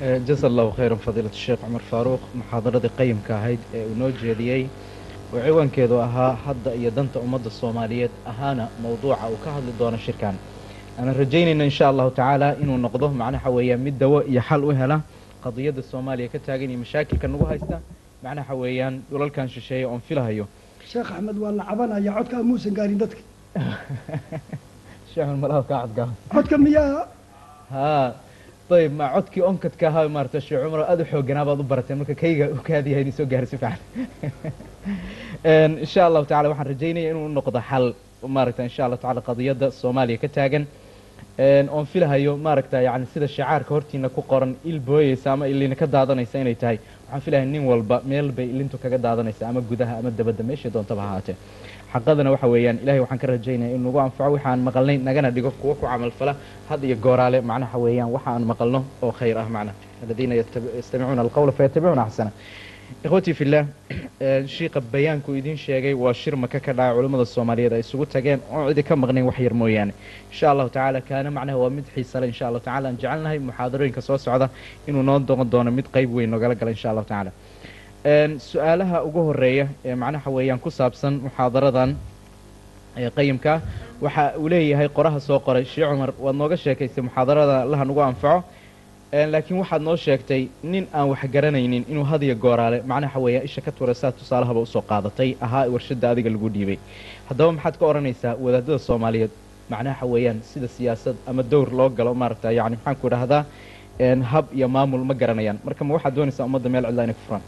jasa allahu khayran fadiilat sheekh cumar faaruuq muxaadaradii qayimka ahayd ee uu noo jeediyey oo ciwaankeedu ahaa hadda iyo danta ummadda soomaaliyeed ahaana mowduuca uu ka hadli doono shirkan aanan rajaynayna insha allahu tacaala inuu noqdo macnaha weeyaan mid dawo iyo xal u hela qadiyadda soomaaliya ka taagan iyo mashaakilka nagu haysta macnaha weeyaan dhulalkan shisheeye oon filahayo sheekh axmed waa la cabanaya codkaa muusan gaarin dadka sheekh malaha kaa cadgaa codka miyaa haa ayb ma codkii onkadka ahaa maarata sheekh cumar aada u xooganaa baad u barateen marka kayga u kaadiyahay inay soo gaari si fiican insha allahu tacala waxaan rajaynaya inuu noqdo xal maaragta insha allahu tacala qadiyadda soomaaliya ka taagan oon filahayo maaragta yani sida shacaarka hortiina ku qoran il booyeysa ama ilina ka daadanaysa inay tahay waxaan filaya nin walba meel bay ilintu kaga daadanaysa ama gudaha ama dabadda meeshay doontaba ahaatee xaqadana waxa weeyaan ilahay waxaan ka rajaynaya in nagu anfaco waxaan maqalnay nagana dhigo kuwo ku camalfala had iyo gooraale macnaha weeyaan waxa aan maqalno oo khayr ah macna aladiina yastamicuuna alqawla fayatabicuuna axsana ikhwatii fillah shiiqa bayaanku idiin sheegay waa shir maka ka dhaca culimmada soomaaliyeed ay isugu tageen oon cidi ka maqnayn wax yar mooyaane insha allahu tacaala kaana macnaha waa mid xiisale insha allahu tacala aan jecelnahay muxaadarooyinka soo socda inuu noo doqon doono mid qayb weyn nogala gala insha allahu tacaala su-aalaha ugu horeeya ee macnaha weeyaan ku saabsan muxaadaradan qayimka waxa uu leeyahay qoraha soo qoray sheekh cumar waad nooga sheekaysay muxaadarada allaha nagu anfaco laakiin waxaad noo sheegtay nin aan wax garanaynin inuu hadiyo gooraale macnaha weeyaan isha ka tura saa tusaalahaba usoo qaadatay ahaa warshadda adiga lagu dhiibay haddaba maxaad ka odhanaysaa wadaadada soomaaliyeed macnaha weeyaan sida siyaasad ama dowr loo galo maaragta yani maxaan ku idhahdaa hab iyo maamul ma garanayaan marka ma waxaad doonaysaa ummadda meel cidla inay ku furaan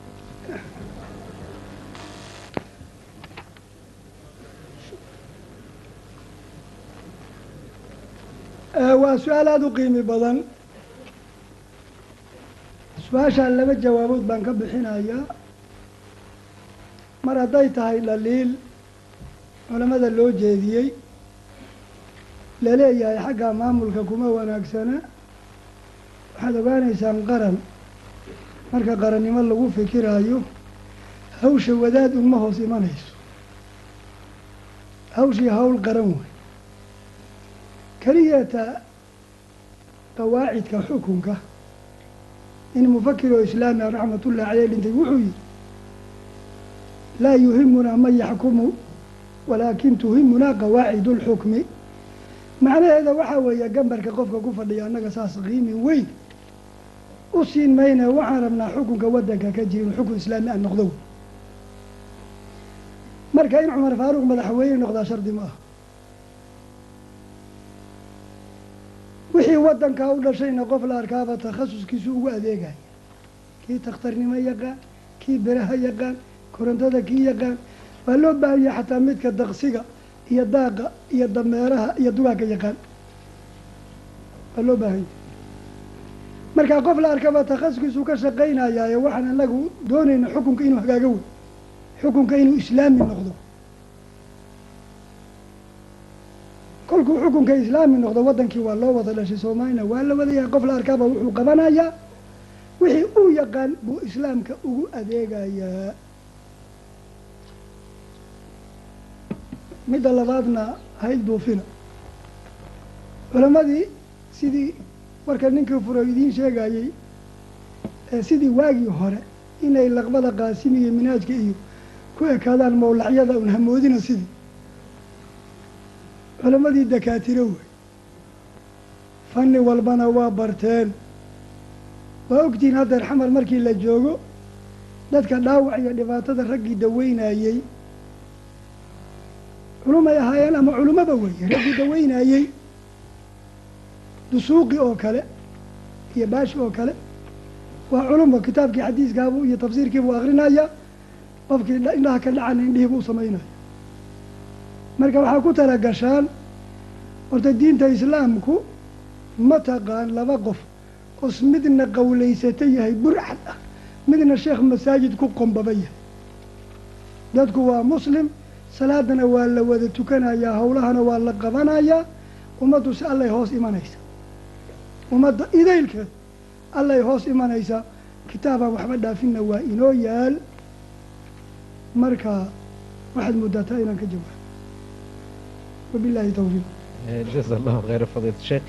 waa su-aal aada u qiimi badan su-aashaan laba jawaabood baan ka bixinayaa mar hadday tahay dhaliil culamada loo jeediyey laleeyahay xagga maamulka kuma wanaagsana waxaad ogaanaysaan qaran marka qarannimo lagu fikiraayo hawsha wadaad uma hoos imanayso hawshii hawl qaran way keliyata qawaacidka xukunka in mufakir oo islaami a raxmatullahi caleyh dhintay wuxuu yihi laa yuhimunaa man yaxkumu walaakin tuhimunaa qawaacid اlxukmi macnaheeda waxaa weeye gambarka qofka ku fadhiya annaga saas qiimi weyn u siin mayna waxaan rabnaa xukunka waddanka ka jira inuu xukun islaami a noqdo marka in cumar faaruuq madaxweyne noqdaa shardi ma aha wixii waddankaa u dhashayna qof la arkaaba takhasuskiisu ugu adeegaya kii takhtarnimo yaqaan kii beraha yaqaan korontada kii yaqaan waa loo baahanya xataa midka daqsiga iyo daaqa iyo dameeraha iyo dugaagka yaqaan waa loo baahanya markaa qof la arkaba takhasuskiisu ka shaqaynayaaye waxaan anagu doonayna xukunka inuu hagaago wey xukunka inuu islaami noqdo kolkuu xukunka islaami noqdo waddankii waa loo wada dhashay soomaalina waa la wadayahay qof la arkaaba wuxuu qabanayaa wixii uu yaqaan buu islaamka ugu adeegayaa midda labaadna hayl duufina culammadii sidii warka ninkii furo idiin sheegayey sidii waagii hore inay laqbada qaasim iyo minaajka iyo ku ekaadaan mawlacyada un hamoodina sidii culammadii dakaatiro wey fanni walbana waa barteen waa ogtihiin haddeer xamar markii la joogo dadka dhaawac iyo dhibaatada raggii daweynayey culumay ahaayeen ama culummaba weeye raggii daweynayey dusuuqi oo kale iyo baashi oo kale waa culumba kitaabkii xadiiskaabu iyo tafsiirkiibuu akrinaya qofkii indhaha ka dhacana indhihiibuu samaynaya marka waxaa ku talagashaan horta diinta islaamku ma taqaan laba qof os midna qawlaysata yahay burcad ah midna sheekh masaajid ku qombaba yahay dadku waa muslim salaadana waa la wada tukanayaa howlahana waa la qabanayaa ummaddu si allay hoos imanaysa ummadda idaylkeed allay hoos imanaysaa kitaabaan waxba dhaafinna waa inoo yaal marka waxaad muddataa inaan ka jawaabo wabillahi tawfiiq jasa allahu khayra fadiilat sheekh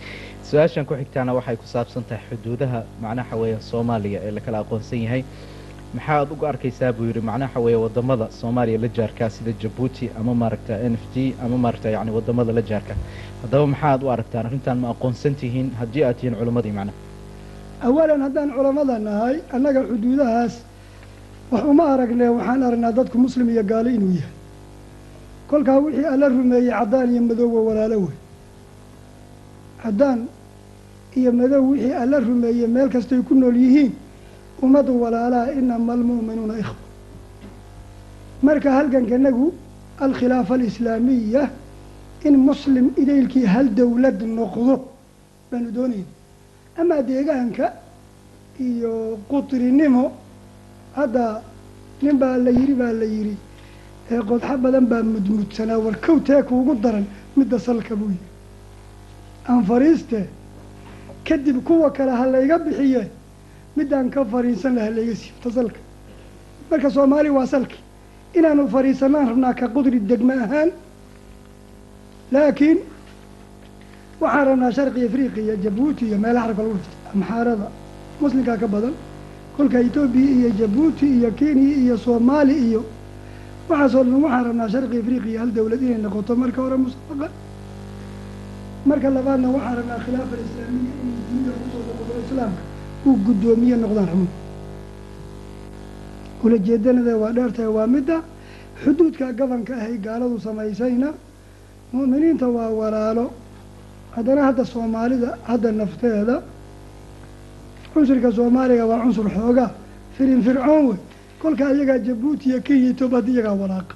su-aashan ku xigtaana waxay ku saabsan tahay xuduudaha macnaha weeye soomaaliya ee lakala aqoonsan yahay maxaad uga arkaysaa buu yidhi macnaha weeye wadamada soomaaliya la jaarkaa sida jabuuti ama maaragta n f d ama maaragta yani wadamada la jaarka haddaba maxaad u aragtaan arrintan ma aqoonsan tihiin haddii aad tihiin culammadii macnaha awalan haddaan culammada nahay annaga xuduudahaas wax uma aragne waxaan aragnaa dadku muslim iyo gaalo inuu yahay kolkaa wixii alla rumeeyey caddaan iyo madowwa walaalo wey caddaan iyo madow wixii alla rumeeyey meel kastay ku nool yihiin ummadu walaalaha inama almu'minuuna ikhwa marka halgankanagu alkhilaafa alislaamiya in muslim idaylkii hal dowlad noqdo baanu doonayna amaa deegaanka iyo qutrinimo hadda nin baa la yidhi baa la yidhi ee qodxo badan baa mudmudsanaa war kow tee kuugu daran midda salka buu yidhi aan fariiste kadib kuwa kale ha layga bixiye middaan ka fariisan laha layga siibta salka marka soomaali waa salki inaanu fariisanaan rabnaa ka qudri degme ahaan laakiin waxaan rabnaa sharqi afriqiya iyo jabuuti iyo meelaha xarabka lagu dhifta amxaarada muslimkaa ka badan kolka etoobiya iyo jabuuti iyo kenya iyo soomaali iyo waxaasoo dhan waxaan rabnaa sharqi afriqiya hal dowlad inay noqoto marka hore musabaqa marka labaadna waxaan rabnaa khilaafa alislaamiya inay dunida kusoo noqdo islaamka uu guddoomiye noqdaan xubno ulajeedanada waa dheertahay waa midda xuduudka gabanka ahay gaaladu samaysayna mu'miniinta waa walaalo haddana hadda soomaalida hadda nafteeda cunsurka soomaaliga waa cunsur xoogaa firin fircoon wey kolka iyagaa jabuuti iyo kenya etoobiya hadda iyagaa walaaqa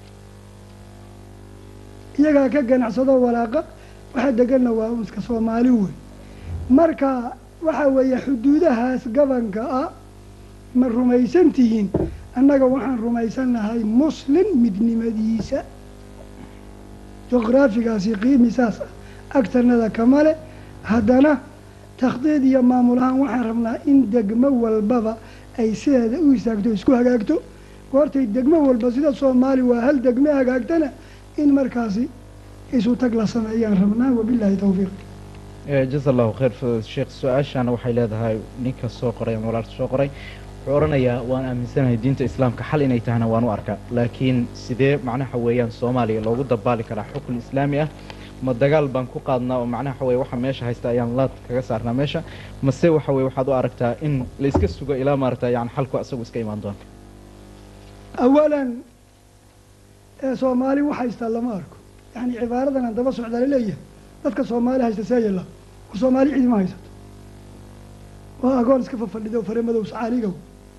iyagaa ka ganacsado walaaqa waxa deganna waa unska soomaali wey marka waxa weeye xuduudahaas gabanka ah ma rumaysan tihiin annaga waxaan rumaysannahay muslim midnimadiisa juqraafigaasi qiimi saas ah agtanada kamale haddana takhdiid iyo maamul ahaan waxaan rabnaa in degmo walbaba ay sideeda u istaagto isku hagaagto goortay degmo walba sida soomaali waa hal degme hagaagtana in markaasi isu tag la sameeyaan rabnaa wabilaahi tawfiiq jaza allahu khayr sheekh su-aashaana waxay leedahay ninka soo qoray ama walaalka soo qoray wuxuu odhanayaa waan aaminsanahay diinta islaamka xal inay tahana waan u arkaa laakiin sidee macnaha weeyaan soomaaliya loogu dabaali karaa xukun islaami ah ma dagaal baan ku qaadnaa oo macnaha waxa weye waxa meesha haysta ayaan laad kaga saarnaa meesha mase waxa weye waxaad u aragtaa in la iska sugo ilaa maaragta yani xalku isagu iska imaan doona awalan ee soomaali wax haystaa lama arko yacni cibaaradan aan daba socdaa laleeyahay dadka soomaali haysta see yalla war soomaali cidima haysato waa agoon iska fafadhido faremadow sacaaligow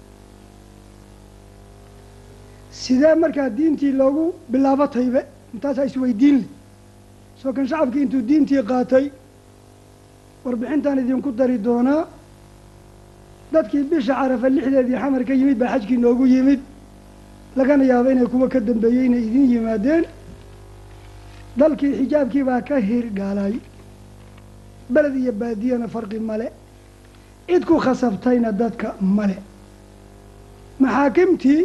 sidee markaa diintii loogu bilaabo taybe intaasaa isweydiin le soo kan shacabkii intuu diintii qaatay warbixintaan idinku dari doonaa dadkii bisha carafa lixdeedii xamar ka yimid baa xajkii noogu yimid lagana yaabo inay kuwa ka dambeeyey inay idin yimaadeen dalkii xijaabkii baa ka hirgaalay beled iyo baadiyana farqi male cid ku khasabtayna dadka male maxaakimtii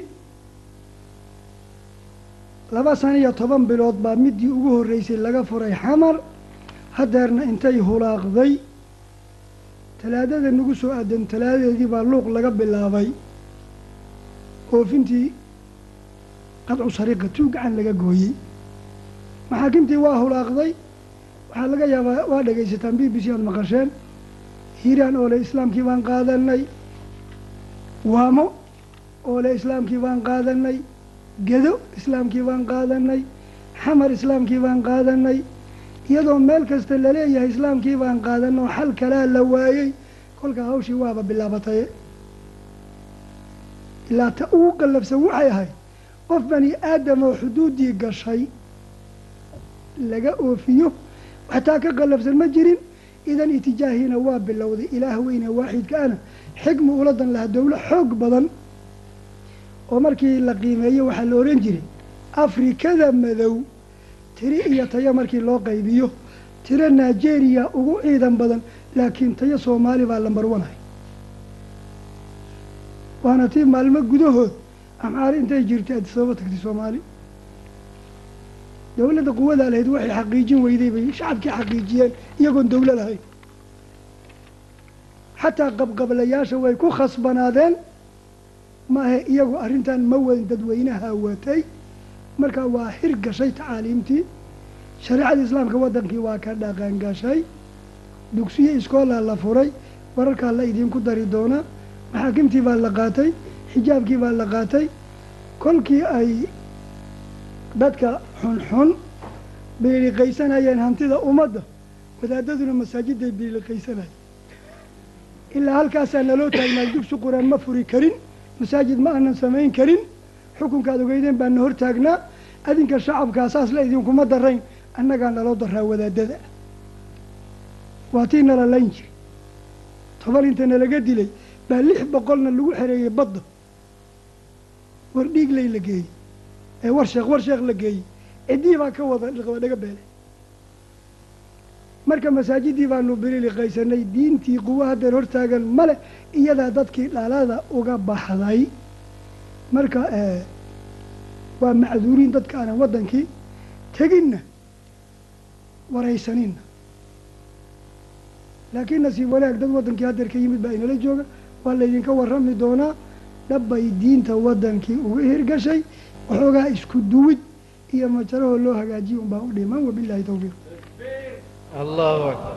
laba sana iyo toban bilood baa midii ugu horreysay laga furay xamar hadeerna intay hulaaqday talaadada nagu soo aadan talaadadeedii baa luuq laga bilaabay oofintii qadcu sariiqa tuu gacan laga gooyey maxaakimtii waa hulaaqday waxaa laga yaabaa waa dhegaysataan b b c aad maqasheen hiiraan oo le islaamkii baan qaadanay waamo oo le islaamkii baan qaadanay gedo islaamkii baan qaadanay xamar islaamkii baan qaadanay iyadoo meel kasta laleeyahay islaamkii baan qaadanay oo xal kalaa la waayey kolkaa hawshii waaba bilaabatay ilaa ta ugu qallabsan waxay ahayd qof bani aadam oo xuduuddii gashay laga oofiyo waxtaa ka qallabsan ma jirin idan itijaahiina waa bilowday ilaah weyne waaxidka ana xigmu uladan lahaa dowlo xoog badan oo markii la qiimeeyo waxaa la ohan jiray afrikada madow tiri iyo tayo markii loo qaybiyo tiro nigeria ugu ciidan badan laakiin tayo soomaali baa lambar wanahay waana tii maalmo gudahood amxaari intay jirtay adisababa tagtay soomaali dowladda quwadaa lahayd waxay xaqiijin weyday bay shacabkii xaqiijiyeen iyagoon dowlo lahayn xataa qabqablayaasha way ku khasbanaadeen maahe iyagu arrintan ma wadin dadweynaha watay marka waa xir gashay tacaaliimtii shareecada islaamka waddankii waa ka dhaqan gashay dugsiyo iskoolaa la furay wararkaa la idinku dari doonaa maxaakimtii baa la qaatay xijaabkii baa la qaatay kolkii ay dadka xunxun biiliqaysanayeen hantida ummadda wadaadaduna masaajiday biiliqaysanayeen ilaa halkaasaa naloo taagnaa dugsi qur-aan ma furi karin masaajid ma aanan samayn karin xukunkaad ogeydeen baa na hor taagnaa adinka shacabkaa saas la idinkuma darayn annagaa naloo daraa wadaadada waa tii nala layn jiri toban inta nalaga dilay baa lix boqolna lagu xereeyey badda war dhiigley la geeyey ee war sheekh war sheekh la geeyey ciddii baa ka wada dhaga beelay marka masaajidii baanu bililiqaysanay diintii quwo haddeer hortaagan male iyadaa dadkii dhalada uga baxday marka waa macduuriin dadka aanan waddankii teginna waraysaninna laakiin nasiib wanaag dad waddankii haddeer ka yimid baa inala jooga waa laydinka warrami doonaa dhabbay diinta waddankii uga hirgashay waxoogaa isku duwid iyo majarahoo loo hagaajiya unbaa u dhiman wabilahi tawfiiq allahu akbar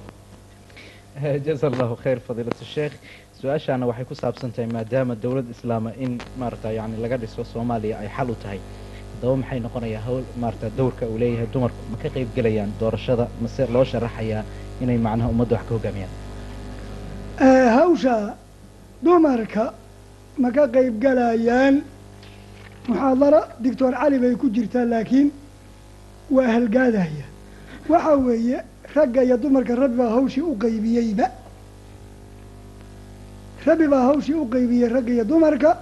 jaza allahu khayr fadiilat sheekh su-aashaana waxay ku saabsan tahay maadaama dowlad islaama in maarata yani laga dhiso soomaaliya ay xal u tahay haddaba maxay noqonayaa hawl maarata dowrka uu leeyahay dumarku ma ka qayb gelayaan doorashada mase loo sharaxayaa inay macnaha ummadda wax ka hogaamiyaan hawsha dumarka ma ka qayb galayaan muxaadara doctor cali bay ku jirtaa laakiin waa halgaadaya waxa weeye ragga iyo dumarka rabbi baa hawshii u qaybiyeyba rabbi baa hawshii u qaybiyey ragga iyo dumarka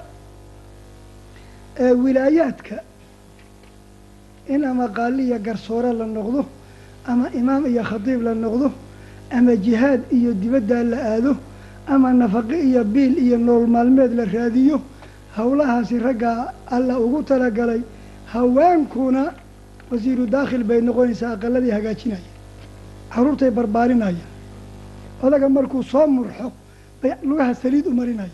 ee wilaayaadka in ama qaali iyo garsoore la noqdo ama imaam iyo khatiib la noqdo ama jihaad iyo dibaddaa la aado ama nafaqe iyo biil iyo nool maalmeed la raadiyo howlahaasi raggaa alla ugu talagalay haweenkuna wasiiru daakhil bay noqonaysaa aqaladii hagaajinaya carruurtay barbaarinaya odaga markuu soo murxo bay lugaha saliid u marinaya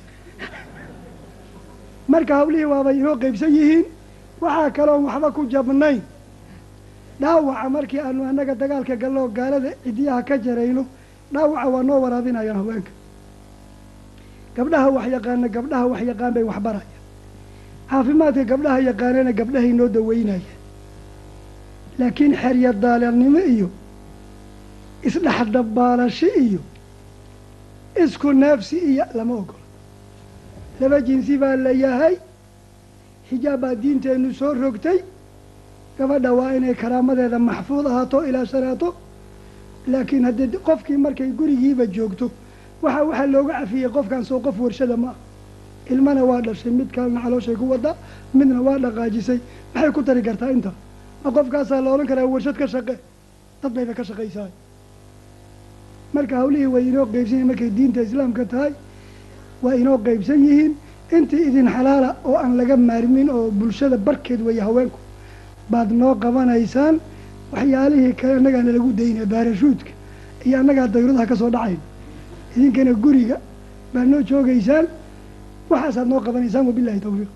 marka hawlihii waabay inoo qaybsan yihiin waxaa kaloon waxba ku jabnayn dhaawaca markii aanu annaga dagaalka galloo gaalada cidiyaha ka jarayno dhaawaca waa noo waraabinayaan haweenka gabdhaha wax yaqaana gabdhaha wax yaqaan bay waxbaraya caafimaadka gabdhaha yaqaanana gabdhahay noo daweynaya laakiin xerya daalannimo iyo isdhexdabaalasho iyo isku neefsi iyo lama ogolo laba jinsi baa la yahay xijaab baa diinteennu soo rogtay gabadha waa inay karaamadeeda maxfuud ahaato ilaashanaato laakiin haddii qofkii markay gurigiiba joogto waxa waxaa looga cafiyey qofkan soo qof warshada ma ah ilmana waa dhashay mid kalena calooshay ku wadaa midna waa dhaqaajisay maxay ku tari kartaa inta ma qofkaasaa la odhan karaa warshad ka shaqe dad bayba ka shaqaysaay marka hawlihii way inoo qeybsan yihin markay diinta islaamka tahay waa inoo qeybsan yihiin intii idin xalaala oo aan laga maarmin oo bulshada barkeed weeye haweenku baad noo qabanaysaan waxyaalihii kale annagaana lagu daynaa baarashuudka iyo annagaa dayuradaha ka soo dhacayn idinkana guriga baad noo joogaysaan waxaasaad noo qabanaysaan wabilahi tawfiiq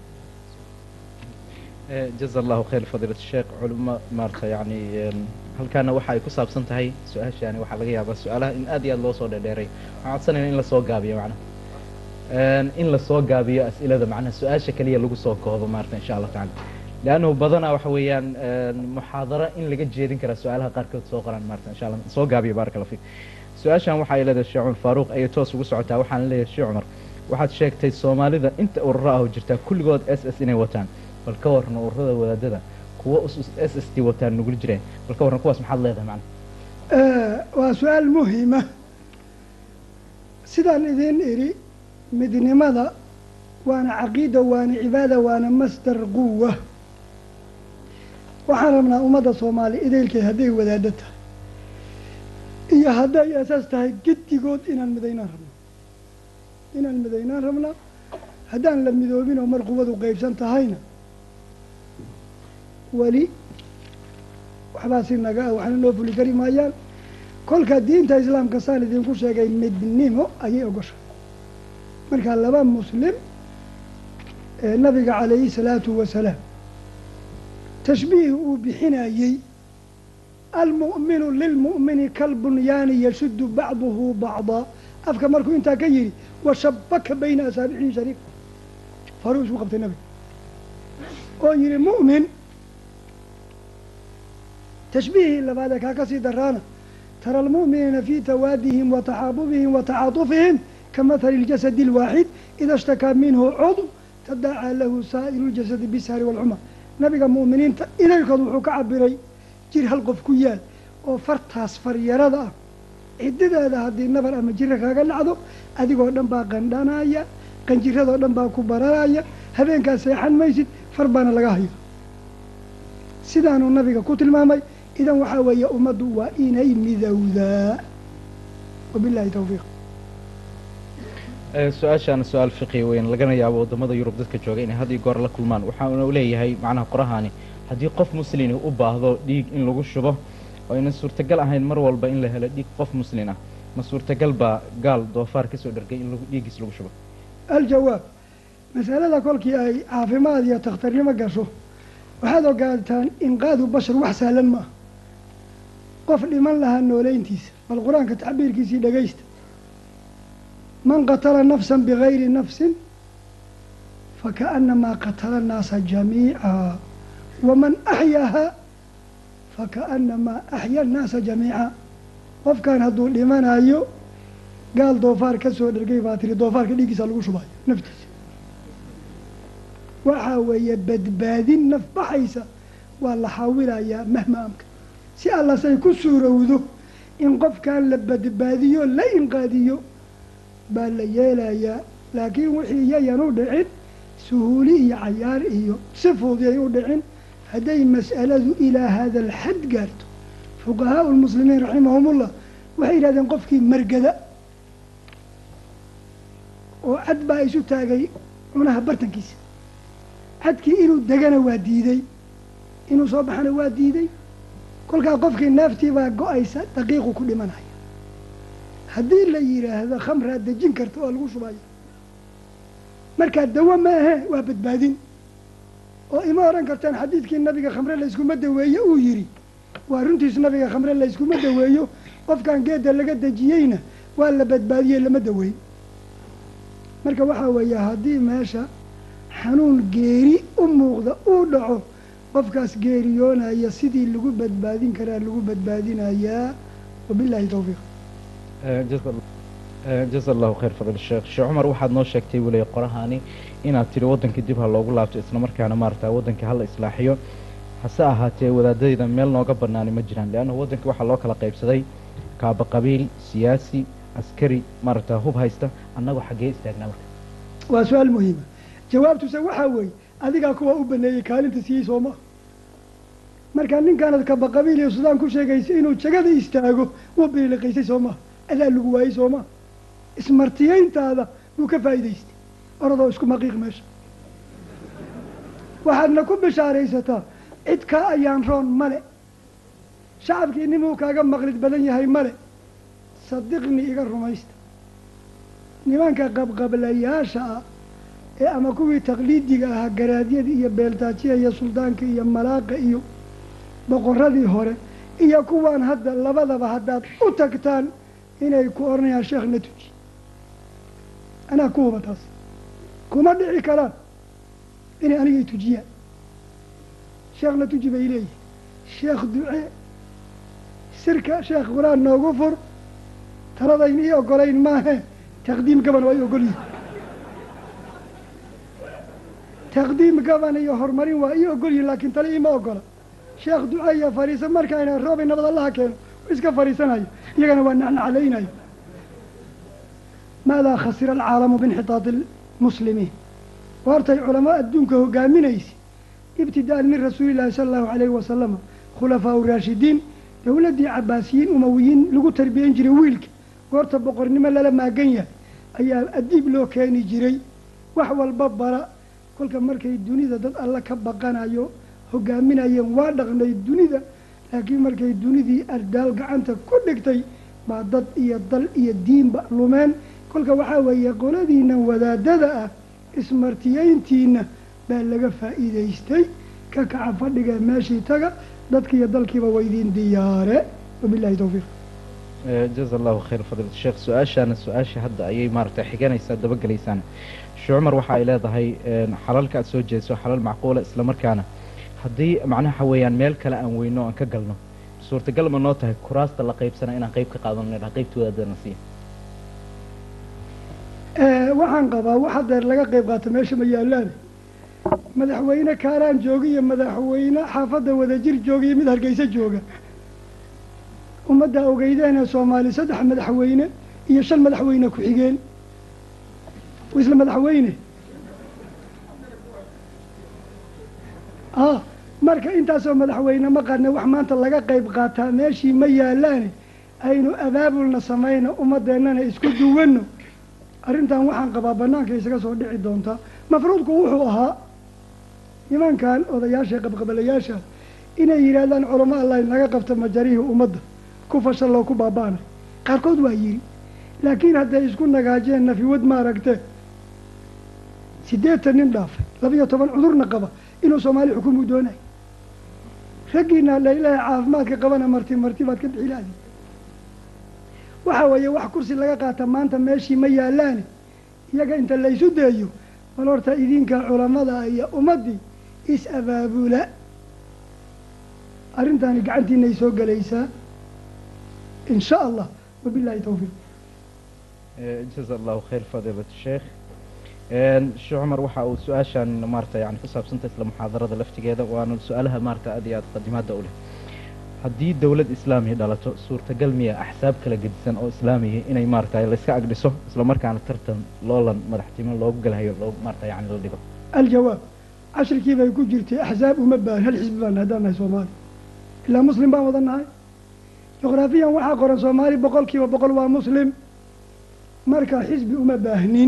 jaza allahu khayr fadiilat sheekh culimo maarata yani halkaana waxa ay ku saabsan tahay su-aashaani waxaa laga yaabaa su-aalaha in aad iyo aad loo soo dheerdheeray waxaan codsanayna in lasoo gaabiyo macnaha in lasoo gaabiyo as'ilada macnaha su-aasha keliya lagu soo koobo maarata insha allah tacala leannahu badanaa waxa weeyaan muxaadaro in laga jeedin karaa su-aalaha qaarkood soo qoraan maarata insha allah soo gaabiyo baaraka allah fiik su-aashan waxay leedahay sheekh cumar faaruuq ayay toos ugu socotaa waxaan leeyahay sheekh cumar waxaad sheegtay soomaalida inta ururo ah oo jirtaa kulligood s s inay wataan bal ka warran ururada wadaadada kuwa s s t wataan nugul jireen bal ka warran kuwaas maxaad leedahay macna waa su-aal muhima sidaan idin idhi midnimada waana caqiida waana cibaada waana masdar quwa waxaan rabnaa ummadda soomaaliya idaylkeed hadday wadaado tahay iyo hadday asaas tahay gedigood inaan midaynaan rabno inaan midaynaan rabnaa haddaan la midoobin oo mar quwadu qeybsan tahayna weli waxbaa si naga ah waxna noo fuli kari maayaan kolka diinta islaamka saan idinku sheegay midnimo ayay ogoshay markaa laba muslim ee nabiga calayhi salaatu wasalaam tashbiih uu bixinayey almu'minu lilmu'mini kalbunyaani yashuddu bacduhu bacdaa afka markuu intaa ka yidhi washabaka bayna asaabicihi shariif faruu isku qabtay nabiga oo yidhi mu'min tashbiihii labaadee kaa ka sii daraana tara almu'miniina fii tawaadihim wa taxaabubihim wa tacaatufihim kamahali اljasadi اlwaaxid ida ishtakaa minhu cudw tadaacaa lahu saa'iru ljasadi bishari wاlcumar nabiga mu'miniinta idaylkood wuxuu ka cabiray jir hal qof ku yaal oo fartaas faryarada ah cidideeda haddii nabar ama jira kaaga dhacdo adigoo dhan baa qandhanaya qanjiradoo dhan baa ku baranaya habeenkaa seexan maysid far baana laga hayo sidaanuu nabiga ku tilmaamay idan waxaa weeye ummaddu waa inay midowdaa wabilahi tawfiiq su-aashaana su-aal fiqi weyn lagana yaabo waddamada yurub dadka jooga inay had iyo goor la kulmaan waxaanu leeyahay macnaha qorahaani haddii qof muslini u baahdo dhiig in lagu shubo oo aynan suurtagal ahayn mar walba in la helo dhiig qof muslin ah ma suurtagal baa gaal doofaar kasoo dhargay in dhiiggiis lagu shubo aljawaab masalada kolkii ay caafimaad iyo takhtarnimo gasho waxaad ogaataan inqaadu bashar wax sahlan ma ah qof dhiman lahaa nooleyntiisa bal qur-aanka tacbiirkiisii dhegaysta man qatala nafsan bigayri nafsin fakaأnamaa qatala الnaasa jamiica waman axyaahaa fakaأnamaa axya الnaasa jamiica qofkan hadduu dhimanayo gaal doofaar ka soo dhergay baa tiri doofaarka dhiiggiisa lagu shubayo naftiisa waxaa weeye badbaadin naf baxaysa waa la xaawilayaa mahma amka si allasay ku suurowdo in qofkan la badbaadiyo la inqaadiyo baa la yeelayaa laakiin wixii yayan u dhicin suhuuli iyo cayaar iyo si fuudiyay u dhicin hadday mas'aladu ilaa hada alxad gaarto fuqahaau lmuslimiin raximahumullah waxay yidhahdeen qofkii margada oo cad baa isu taagay cunaha bartankiisa cadkii inuu degana waa diiday inuu soo baxana waa diiday kolkaa qofkii neeftii baa go-aysa daqiiqu ku dhimanaya haddii la yidhaahdo khamraa dejin karta oo lagu shubaya markaa dawo ma ahe waa badbaadin oo ima odhan kartaan xadiidkii nabiga khamre layskuma daweeye uu yidhi waa runtiis nabiga khamre layskuma daweeyo qofkan geedda laga dejiyeyna waa la badbaadiyey lama daweyn marka waxaa weeye haddii meesha xanuun geeri u muuqda uu dhaco qofkaas geeriyoonaya sidii lagu badbaadin karaa lagu badbaadinayaa wabilahi tawfiiq jaza allahu khayr fadl sheekh sheekh cumar waxaad noo sheegtay weliya qorahaani inaad tidhi waddankii dib ha loogu laabto isla markaana maarata waddankii hala islaaxiyo hase ahaatee wadaadadayda meel nooga banaani ma jiraan leanna waddankii waxaa loo kala qaybsaday kaaba qabiil siyaasi askari maarata hub haysta annagoo xaggee istaagnaa marka waa su-aal muhiima jawaabtuse waxaa weeye adigaa kuwa u baneeyey kaalinta siiyey sooma markaa ninkaanad kaba qabiil iyo sudaan ku sheegaysa inuu jagada istaago wuu biliqaysay soo maha adaa lagu waayey soo maha ismartiyeyntaada buu ka faa'iidaystay oradoo isku maqiiq meesha waxaadna ku bishaaraysataa cid kaa ayaan roon male shacabkii nimuu kaaga maqlid badan yahay male sadiqni iga rumaysta nimanka qabqablayaasha ah ee ama kuwii taqliidiga ahaa garaadyada iyo beeltaajiya iyo suldaanka iyo malaaqa iyo boqoradii hore iyo kuwaan hadda labadaba haddaad u tagtaan inay ku odhanayaan sheekh na tuji anaa ku huba taas kuma dhici karaan inay anigay tujiyaan sheekh na tuji bay leeyihin sheekh ducee sirka sheekh qur-aan noogu fur taladayn ii ogolayn maahe taqdiim gaban waa i ogol yihin taqdiim gaban iyo horumarin waa ii ogol yihin laakiin tale iima ogola sheekh duca iyo fariisa markayna roobay nabad allaha keeno iska fariisanayo iyagana waa nacnaclaynayo maadaa khasira alcaalamu biinxitaadi lmuslimiin waartay culamaa adduunka hogaaminaysa ibtida'an min rasuuli llahi sala allahu alayhi wasalama khulafaau raashidiin dowladdii cabaasiyiin umawiyiin lagu tarbiyan jiray wiilka goorta boqornimo lala maagan yahay ayaa adiib loo keeni jiray wax walba bara kolka markay dunida dad alla ka baqanayo hogaaminayeen waa dhaqnay dunida laakiin markay dunidii ardaal gacanta ku dhigtay baa dad iyo dal iyo diinba lumeen kolka waxaa weeye qoladiina wadaadada ah ismartiyeyntiina baa laga faa'iidaystay ka kaca fadhiga meeshii taga dadkiiyo dalkiiba waydiin diyaare wabillahi towfiiq jaza allahu khayr fadiilat sheekh su-aashaana su-aasha hadda ayay maaragtay xiganaysaa dabagelaysaan sheekh cumar waxa ay leedahay xalalka aad soo jeediso xalal macquula isla markaana haddii macnaha waxa weeyaan meel kale aan weyno aan ka galno suurtagal ma noo tahay kuraasta la qaybsana inaan qayb ka qaadano idhaha qaybta wadaadana siiya waxaan qabaa wax hadeer laga qayb qaato meesha ma yaalaan madaxweyne kaaraan jooga iyo madaxweyne xaafadda wadajir jooga iyo mid hargeysa jooga ummadda ogeydeena soomaali saddex madaxweyne iyo shan madaxweyne ku-xigeen isla madaxweyne ah marka intaasoo madaxweyne ma qarne wax maanta laga qayb qaataa meeshii ma yaalaane aynu abaabulna samayno ummadeennana isku duwanno arrintan waxaan qabaa banaanka isaga soo dhici doontaa mafruudku wuxuu ahaa nimankan odayaasha qabqabalayaasha inay yidhaahdaan culamo allah naga qabta majarihii ummadda ku fashalloo ku baaba'ana qaarkood waa yidhi laakiin hadday isku nagaajeen nafiwad maaragte siddeetan nin dhaafay labiyo toban cudurna qaba inuu soomaali xukumuu doonayo raggiina laylaha caafimaadka qabana marti marti baad ka bixi lahdi waxa weeye wax kursi laga qaata maanta meeshii ma yaalaane iyaga inta laysu deeyo bal horta idinka culamada iyo ummaddii is-abaabula arrintaani gacantiinay soo gelaysaa in sha allah wabillahi towfiiq jaza allahu khayr fadiilat sheekh sheekh cumar waxa uu su-aashan maarata yani ku saabsanta isla muxaadarada laftigeeda waana su-aalaha maarata aad iyo aad qadimaada u leh haddii dowlad islaamiya dhalato suurtagal miya axsaab kala gedisan oo islaamiya inay maarata layska agdhiso isla markaana tartan loolan madaxtimo loogu galhayo loo maarata yani la dhigo aljawaab cashrikii bay ku jirtay axsaab uma baahan hal xisbi baan haddaan nahay soomaali ilaa muslim baan wada nahay juqraafiyan waxaa qoran soomaali boqol kiiba boqol waa muslim marka xisbi uma baahnin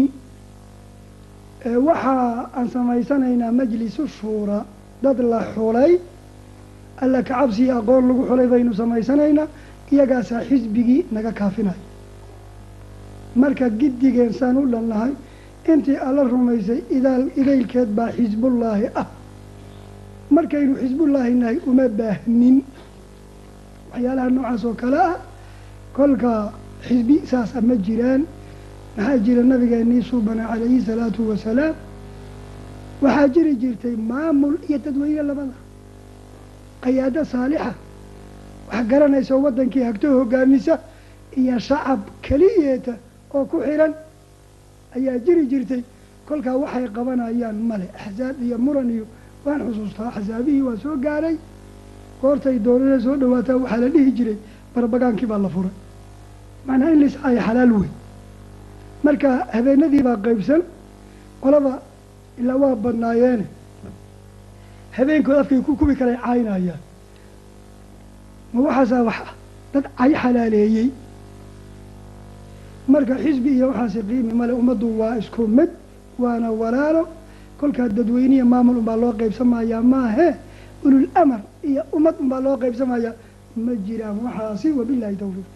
waxa aan samaysanaynaa majlisu shuura dad la xulay alla kacabsiyo aqoon lagu xulay baynu samaysanaynaa iyagaasaa xisbigii naga kaafinayo marka giddigeen saan u dhannahay intii alla rumaysay idaal idaylkeed baa xisbullaahi ah markaynu xisbullaahi nahay uma baahnin waxyaalaha noocaas oo kale ah kolka xisbi saasa ma jiraan maxaa jira nabigeenii suubana calayhi salaatu wasalaam waxaa jiri jirtay maamul iyo dadweyne labada qayaado saalixa wax garanaysa waddankii hagto hogaamisa iyo shacab keliyeeta oo ku xiran ayaa jiri jirtay kolkaa waxay qabanayaan male axsaab iyo muran iyo waan xusuustaa axsaabihii waa soo gaaray goortay doonada soo dhawaataa waxaa la dhihi jiray barbagaankii baa la furay macnaa in laiscaayo xalaal wey marka habeenadii baa qaybsan qolaba ilaa waa badnaayeene habeenkood afkay ku kubi kalay caynayaan ma waxaasaa wax ah dad cay xalaaleeyey marka xisbi iyo waxaasi qiimi male ummaddu waa isku mid waana walaalo kolkaa dadweyniya maamul unbaa loo qaybsamayaa maahe ulul amar iyo ummad unbaa loo qaybsamayaa ma jiraan waxaasi wabillahi tawfiiq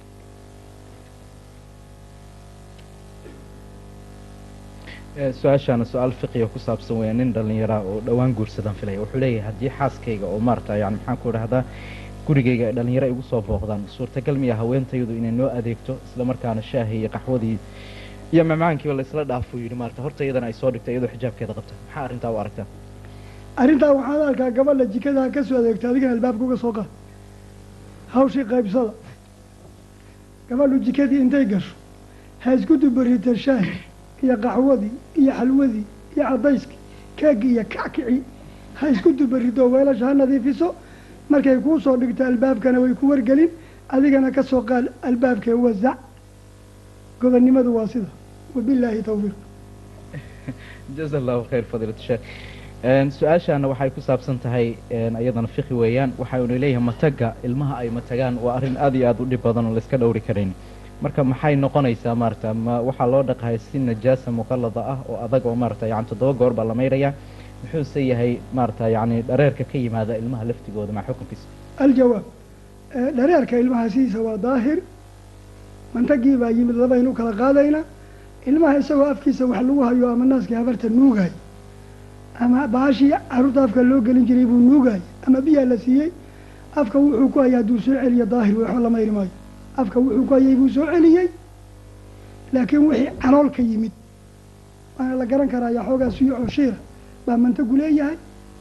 su-aashaana su-aal fiqiga ku saabsan weya nin dhallinyaraa oo dhowaan guursadaan filaya wuxuu leeyahay haddii xaaskayga oo maarata yani maxaan ku idhahdaa gurigayga ay dhallinyaro igu soo booqdaan suurtagal miya haweentaydu inay noo adeegto isla markaana shaahii iyo qaxwadii iyo macmacaankiiba laysla dhaafuu yidhi maarata horta iyadana ay soo dhigto iyadoo xijaabkeeda qabta maxaa arrintaa u aragtaa arrintaa waxaan arkaa gabadha jikadaha ka soo adeegta adigana albaabka uga soo qaad hawshii qaybsada gabadhu jikadii intay gasho ha isku dubarita shaahi iyo qaxwadii iyo xalwadii iyo caddayskii keegii iyo kackici ha isku dubarido weelasha ha nadiifiso markay kuu soo dhigto albaabkana way ku wargelin adigana ka soo qaad albaabkee wasac gobonnimadu waa sida wabilaahi tawfiiq jaza allahu khayr fadiilat sheekh su-aashaana waxay ku saabsan tahay iyadana fiqi weeyaan waxaynu leeyahay mataga ilmaha ay matagaan waa arrin aad iyo aad u dhib badan oo layska dhowri karayn marka maxay noqonaysaa maarata ma waxaa loo dhaqahay si najaasa muqallada ah oo adag oo maarata yani toddoba goor baa la maydhayaa muxuuse yahay maarata yani dhareerka ka yimaada ilmaha laftigooda maa xukunkiisa aljawaab dhareerka ilmaha sidiisa waa daahir mantagii baa yimid labaynu kala qaadaynaa ilmaha isagoo afkiisa wax lagu hayo ama naaskii habarta nuugay ama baashii caruurta afka loo gelin jiray buu nuugay ama biyaa la siiyey afka wuxuu ku hayay hadduu soo celiyo daahir waxba lama iri maayo afka wuxuu ku hayay buu soo celiyey laakiin wixii calool ka yimid waana la garan karaaya xoogaa suyo oo shiira baa mantagu leeyahay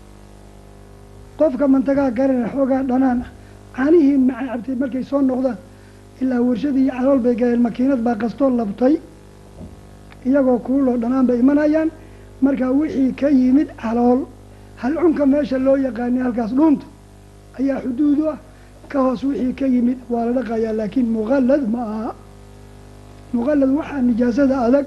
qofka mantagaa garana xoogaa dhanaan ah caanihii maca cabtay markay soo noqdaan ilaa warshadii iyo calool bay galeen makiinad baa qastoo labtay iyagoo kuuloo dhanaan bay imanayaan markaa wixii ka yimid calool halcunka meesha loo yaqaanay halkaas dhuunta ayaa xuduud u ah ka hoos wixii ka yimid waa la dhaqayaa laakiin muqallad ma aha muqallad waxaa nijaasada adag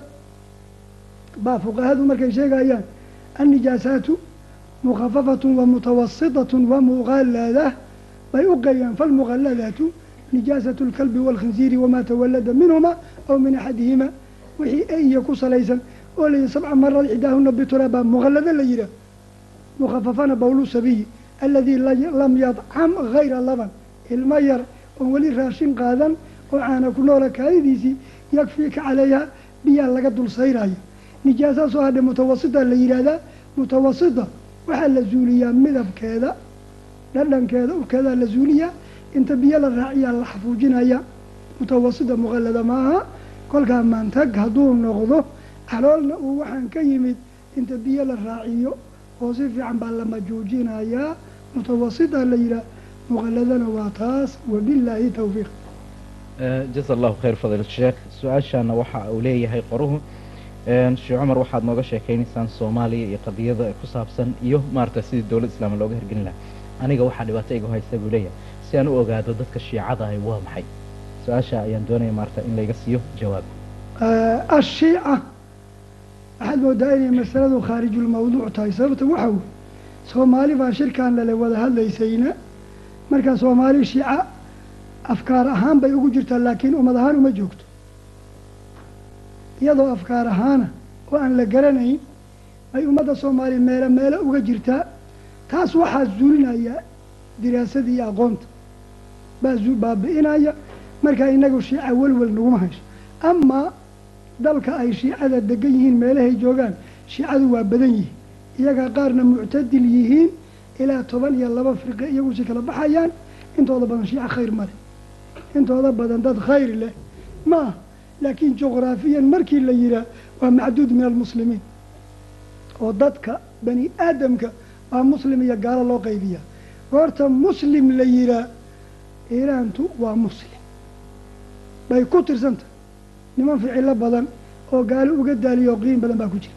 baa fuqahadu markay sheegayaan annijaasaatu mukhafafatun wa mutawasitatun wa muqallada bay u qeeyaan falmuqalladatu nijaasatu lkalbi waalkhinsiiri wamaa tawallada minhuma aw min axadihima wixii eiya ku salaysan oo la yihi sabca maraad xidaahuna bituraab baa muqallado la yihaah mukhafafana bawlu sabiyi aladii lam yadcam hayra laban ilmo yar oon weli raashin qaadan oo caana ku noola kaadidiisii yakfiika calayha biyaa laga dul sayraya nijaasaa soo hadhay mutawasita la yidhaahdaa mutawasita waxaa la zuuliyaa midabkeeda dhadhankeeda urkeedaa la zuuliyaa inta biyo la raaciyaa la xafuujinaya mutawasita muqallada maaha kolkaa maantag hadduu noqdo caloolna uu waxaan ka yimid inta biyo la raaciyo oo si fiican baa la majuujinayaa mutawasita la yidhaah muqalladana waa taas wabillaahi tawfiiq jaza allahu khayr fadil sheekh su-aashaana waxa uu leeyahay qoruhu sheekh cumar waxaad nooga sheekaynaysaan soomaaliya iyo qadiyada ku saabsan iyo maarata sidii dowlad islaama looga hirgelin lahaa aniga waxaa dhibaato iga haysta buu leeyahay si aan u ogaado dadka shiicada ahi waa maxay su-aasha ayaan doonaya maarata in layga siiyo jawaab ashiica waxaad moodaa inay masaladu khaarijulmawduuc tahay sababta waxa wey soomaali baa shirkan lale wada hadlaysayna markaa soomaali shiica afkaar ahaan bay ugu jirtaa laakiin ummad ahaan uma joogto iyadoo afkaar ahaana oo aan la garanayn bay ummadda soomaaliya meelo meelo uga jirtaa taas waxaa zuulinaya diraasadii iyo aqoonta baa baabi-inaya markaa inagu shiica welwel naguma hayso amaa dalka ay shiicada degan yihiin meelahay joogaan shiicadu waa badan yihiin iyagaa qaarna muctadil yihiin ilaa toban iyo laba firqe iyagu si kala baxayaan intooda badan shiica khayr ma leh intooda badan dad khayr leh ma ah laakiin juqraafiyan markii la yihaah waa macduud min almuslimiin oo dadka bani aadamka waa muslim iyo gaalo loo qaybiyaa goorta muslim la yihaah iiraantu waa muslim bay ku tirsantah niman ficilo badan oo gaalo uga daaliyo qiim badan baa ku jira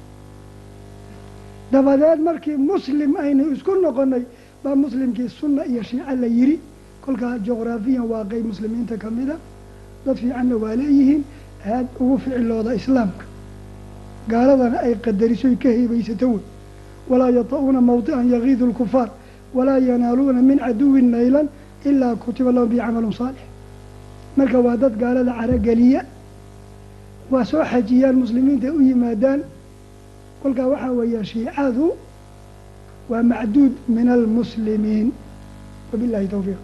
dabadeed markii muslim aynu isku noqonay baa muslimkii sunna iyo shiico la yiri kolkaa juqraafiyan waa qeyb muslimiinta ka mida dad fiicanna waa leeyihiin aad ugu ficilooda islaamka gaaladana ay qadarisoy ka hebaysato wey walaa yata-uuna mawdican yagiidu lkufaar walaa yanaaluuna min caduwin naylan ilaa kutiba lahum bi camalun saalix marka waa dad gaalada carogeliya waa soo xajiyaan muslimiinta u yimaadaan kolkaa waxaa weeya shiicadu waa macduud min almuslimiin wabillahi tawfiiq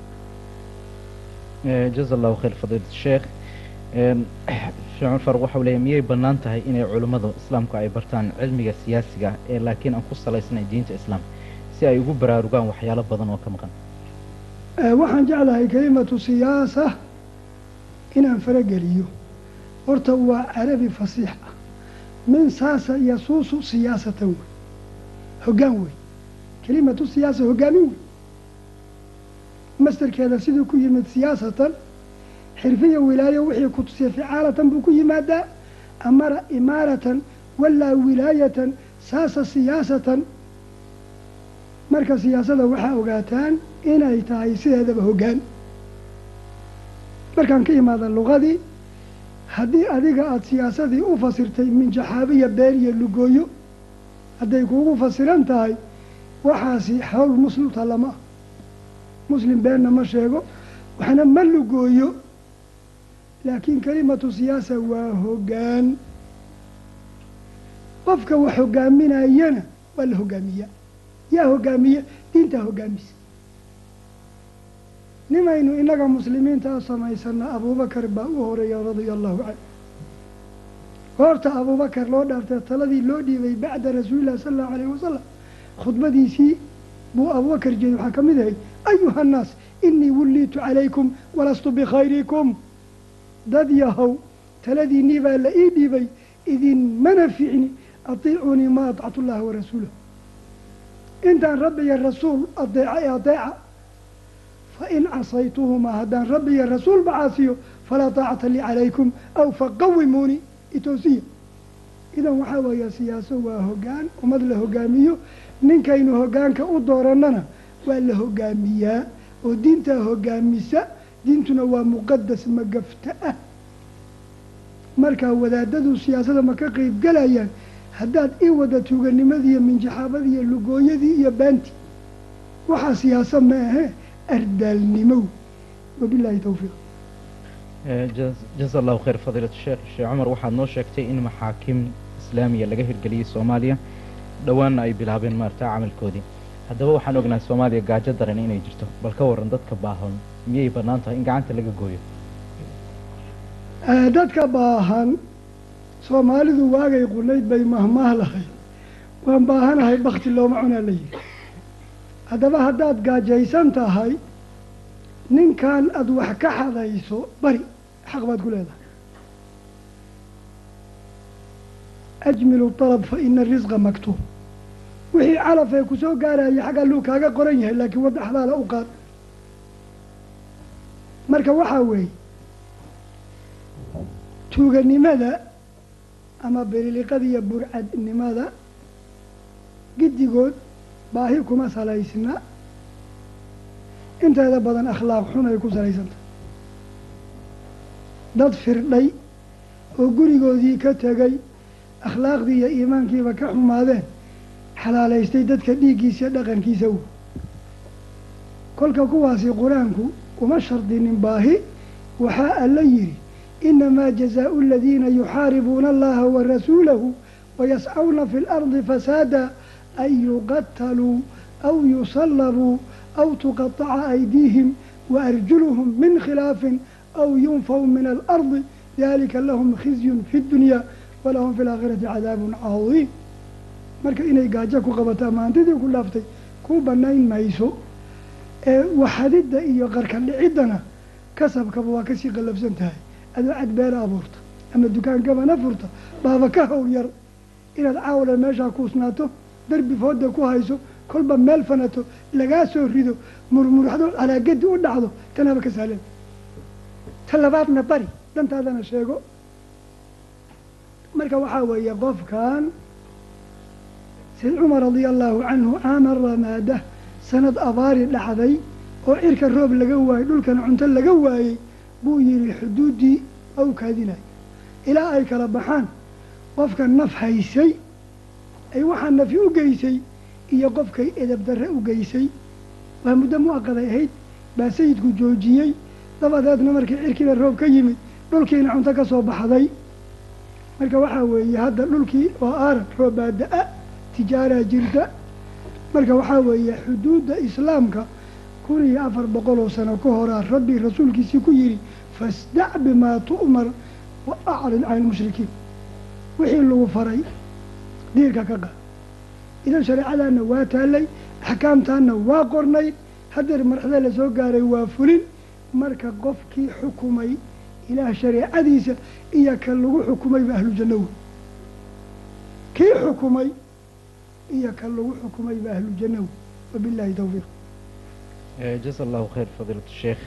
jaza allahu khayr fadiilat sheekh sheekh cumar waxau leeyahy miyay bannaan tahay inay culimmada islaamku ay bartaan cilmiga siyaasiga ah ee laakiin aan ku salaysnayn diinta islaamka si ay ugu baraarugaan waxyaalo badan oo ka maqan waxaan jeclahay kelimatu siyaasa inaan farageliyo horta waa carabi fasiix ah min saasa yasuusu siyaasatan wey hoggaan wey kelimatu siyaasa hoggaamin wey mastarkeeda siduu ku yimid siyaasatan xirfiya wilaayo wixii ku tusiya ficaalatan buu ku yimaadaa amara imaaratan walaa wilaayatan saasa siyaasatan marka siyaasada waxaa ogaataan inay tahay sideedaba hoggaan markaan ka imaada luqadii haddii adiga aada siyaasadii u fasirtay minjaxaabiya been iyo lugooyo hadday kuugu fasiran tahay waxaasi hawl muslimta lama ah muslim beenna ma sheego waxna ma lugooyo laakiin kelimatu siyaasa waa hoggaan qofka wax hogaaminayana waa la hogaamiyaa yaa hogaamiya diintaa hogaamisa nimaynu innaga muslimiinta samaysana abuubakar baa u horeeya radia allahu canhu goorta abuubakar loo dhaartay taladii loo dhiibay bacda rasuulillahi sala allahu alayhi wasalam khudbadiisii buu abuubakar jeeday waxaa ka mid ahay ayuha annaas inii wulliitu calaykum walastu bikhayrikum dad yahow taladiinnii baa la ii dhiibay idinmana ficni atiicunii ma atactu llaha warasuulah intaan rabbi iyo rasuul adeeca ee adeeca fa in casaytuhumaa haddaan rabbi iyo rasuulba caasiyo falaa taacata lii calaykum aw faqawimuuni itoosiya idan waxaa weeya siyaaso waa hoggaan ummad la hogaamiyo ninkaynu hoggaanka u doorannana waa la hogaamiyaa oo diintaa hogaamisa diintuna waa muqadas magafta ah markaa wadaadadu siyaasada ma ka qeyb galayaan haddaad ii wada tuuganimadii iyo minjaxaabadii iyo lugooyadii iyo baanti waxaa siyaasa ma ahe ardaalnimow wabilaahi tawfiiq jaza allahu khayr fadiilat sheekh sheekh cumar waxaad noo sheegtay in maxaakim islaamiya laga hirgeliyey soomaaliya dhowaanna ay bilaabeen maarata camalkoodii haddaba waxaan ognahay soomaaliya gaajo daran inay jirto bal ka waran dadka baahan miyay bannaan tahay in gacanta laga gooyo dadka baahan soomaalidu waagay qunayd bay mahmaah lahayd waan baahanahay bakti looma cunaa la yihi haddaba haddaad gaajaysan tahay ninkan aada wax ka xadayso bari xaq baad ku leedahay ajmilu dalab fa ina risqa maktuub wixii calaf ee kusoo gaaraya xag alluu kaaga qoran yahay laakiin wadda xalaala u qaad marka waxaa weeye tuuganimada ama beriliqada iyo burcadnimada giddigood baahi kuma salaysna inteeda badan akhlaaq xun ay ku salaysantah dad firdhay oo gurigoodii ka tegay akhlaaqdii iyo iimaankiiba ka xumaadeen xalaalaystay dadka dhiiggiisa dhaqankiisa w kolka kuwaasi qur-aanku uma shardinin baahi waxaa alla yidhi inamaa jazaau aladiina yuxaaribuuna allaha wa rasuulahu wayascawna fi lardi fasaada an yuqataluu aw yusallabuu aw tuqataca aydiihim waarjuluhum min khilaafin aw yunfaw min alardi dalika lahum khizyun fi ddunyaa walahum fi laakhirati cadaabun cadiim marka inay gaajo ku qabato ama hantidii ku dhaaftay ku banayn mayso ee waxadidda iyo qarka dhiciddana kasabkaba waa kasii qallafsan tahay adoo cad beera abuurta ama dukaankabana furta baaba ka howl yar inaad caawla meeshaa kuusnaato derbi fooda ku hayso kolba meel fanato lagaa soo rido murmuraxdo calaagadi u dhacdo tanaaba ka sahlan ta labaadna bari dantaadana sheego marka waxaa weeye qofkan sayd cumar radia allahu canhu caama ramaada sanad abaari dhacday oo cirka roob laga waayey dhulkana cunto laga waayey buu yihi xuduuddii waa u kaadinaya ilaa ay kala baxaan qofka naf haysay ay waxaa nafi u geysay iyo qofkay edab darre u geysay waa muddo muaqaday ahayd baa sayidku joojiyey dabadeedna markii cirkiina roob ka yimid dhulkiina cunto ka soo baxday marka waxaa weeye hadda dhulkii oo aaran roobaa da-a tijaaraa jirta marka waxaa weeye xuduudda islaamka kun iyo afar boqol oo sano ka horaa rabbi rasuulkiisii ku yidhi fasdac bimaa tu'mar wa acrid can ilmushrikiin wixii lagu faray diirka ka qaad idan shareecadaana waa taallay axkaamtaana waa qornay hadeer marxada la soo gaaray waa fulin marka qofkii xukumay ilaah shareecadiisa iyo ka lagu xukumayba ahlu janno wey kii xukumay iyo ka lagu xukumayba ahlu janno wey wabillahi tawfiiq jaza allahu khayr fadiilat sheekh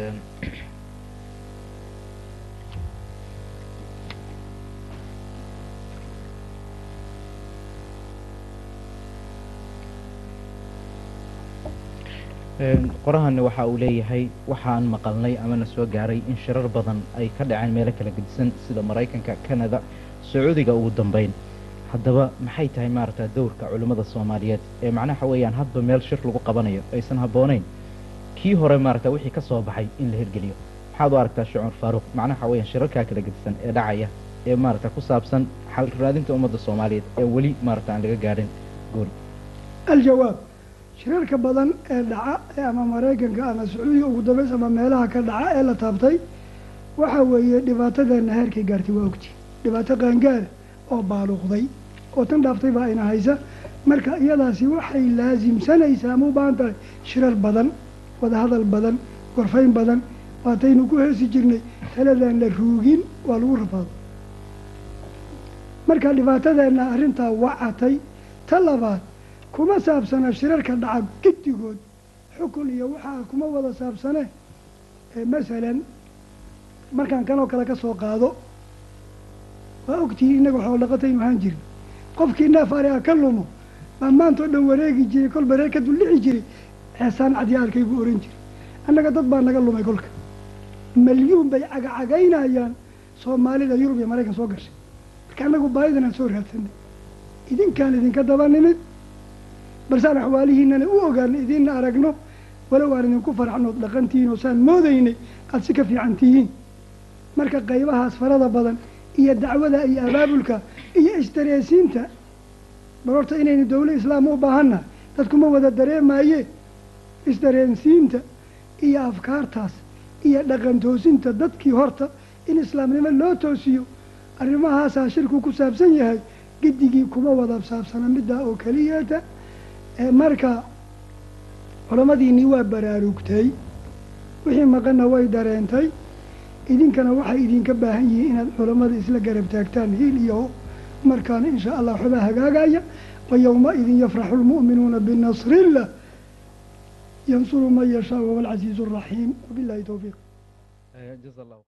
qorahani waxa uu leeyahay waxaan maqalnay amana soo gaaray in shirar badan ay ka dhaceen meelo kala gedisan sida maraykanka canada sacuudiga ugu dambeyn haddaba maxay tahay maaragta dowrka culimmada soomaaliyeed ee macnaha weeyaan hadba meel shir lagu qabanayo aysan habbooneyn kii hore maaragta wixii ka soo baxay in la hirgeliyo maxaad u aragtaa sheekh cumar faaruuq macnaha weeyaan shirarkaa kala gedisan ee dhacaya ee maaragta ku saabsan xal raadinta ummadda soomaaliyeed ee weli maaragta aan laga gaadhin gool aljawaab shirarka badan ee dhaca ee ama maraykanka ama sacuudiga ugu dambeys ama meelaha ka dhaca ee la taabtay waxa weeye dhibaatadeena heerkay gaartay waa ogti dhibaato qaangaara oo baaluqday oo tan dhaaftay baa ina haysa marka iyadaasi waxay laasimsanaysaa ama u baahan tahay shirar badan wadahadal badan gorfayn badan waataynu ku heesi jirnay taladaan la ruugin waa lagu rafaado marka dhibaatadeenna arrintaa wacatay ta labaad kuma saabsana shirarka dhaca giddigood xukun iyo waxaa kuma wada saabsane masalan markaan kanoo kale ka soo qaado waa ogtihiin innaga waxoo dhaqataynu ahaan jirin qofkii neef ari a ka lumo baa maantao dhan wareegi jiray kolba reer ka duldhici jiray xeesaan cadiya arkay buu ohan jiray annaga dad baa naga lumay kolka malyuun bay cagacagaynayaan soomaalida yurub iyo maraykan soo gashay marka annagu baahidan aan soo raadsanay idinkaan idinka daba nimid balsaan axwaalihiinana u ogaana idinna aragno walow aan idinku farxnood dhaqantihiin oo saan moodaynay aada si ka fiican tihiin marka qaybahaas farada badan iyo dacwada iyo abaabulka iyo isdareesiinta bal horta inaynu dawla islaam u baahanna dadkuma wada dareemaaye isdareensiinta iyo afkaartaas iyo dhaqan toosinta dadkii horta in islaamnimo loo toosiyo arrimahaasaa shirku ku saabsan yahay giddigii kuma wada saabsana middaa oo keliyeeta marka culamadiinii waa baraarugtay wixii maqanna way dareentay idinkana waxay idinka baahan yihiin inaad culammada isla garab taagtaan hiil iyo ho markaana in shaa allah waxbaa hagaagaya wa yowma-idin yafraxu lmu'minuuna binasri illah yansuru man yashaa wahuwa alcasiizu araxiim wabillahi towfiiq جزا الله